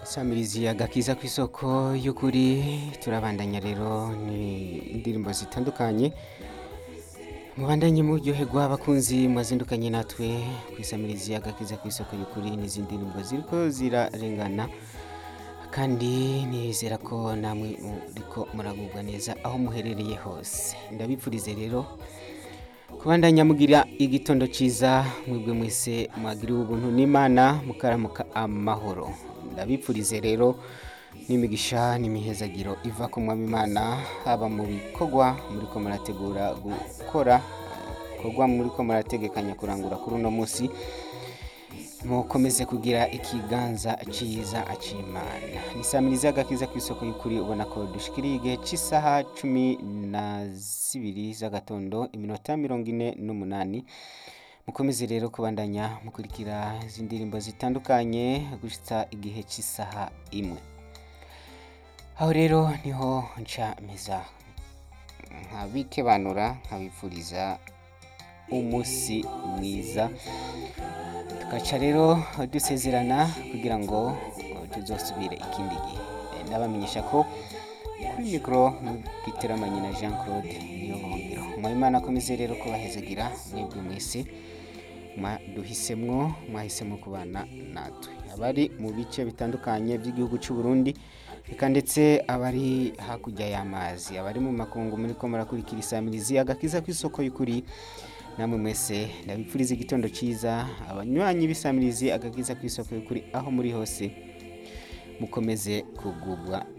Samirizi agakiza ku isoko y'ukuri turabandanya rero ni indirimbo zitandukanye mubandanye muryoherwa abakunzi mwazindukanye natwe ku isamirizi agakiza ku isoko y'ukuri n'izindi ndirimbo ziriko zirarengana kandi nizera ko namwe muriko muragubwa neza aho muherereye hose ndabipfurize rero kubandanya mugira igitondo ciza mwebwe mwese mwagiriwe ubuntu n'imana mukaramuka amahoro ndabipfurize rero n'imigisha n'imihezagiro iva ku mwami imana haba mu bikorwa muriko murategura gukora bikorwa muriko murategekanya kurangura kuri uno munsi mukomeze kugira ikiganza ciza c'imana nisamiriza agakiza ku isoko y'ukuri ubona ko dushikiriye igihe c'isaha cumi na zibiri z'agatondo iminota mirongo ine n'umunani mukomeze rero kubandanya mukurikira izi ndirimbo zitandukanye gushitsa igihe c'isaha imwe aho rero niho nca meza nkabikebanura nkabipfuriza umunsi mwiza tugaca rero dusezerana kugira ngo tuzosubire ikindi gihe ndabamenyesha ko kuri mikoro giteramanye na jean claude niyo buhungiro mwabimana akomeze rero kubahezagira mwebwe mwese duhisemwo mwahisemo kubana natwe abari mu bice bitandukanye by'igihugu cy'u Burundi reka ndetse abari hakurya y'amazi abari mu makungu muri ko murakurikira isamirizi agakiza ku isoko y'ukuri namwe mwese ndabipfuriza igitondo cyiza abanywanyi b'isamirizi agakiza ku isoko y'ukuri aho muri hose mukomeze kugubwa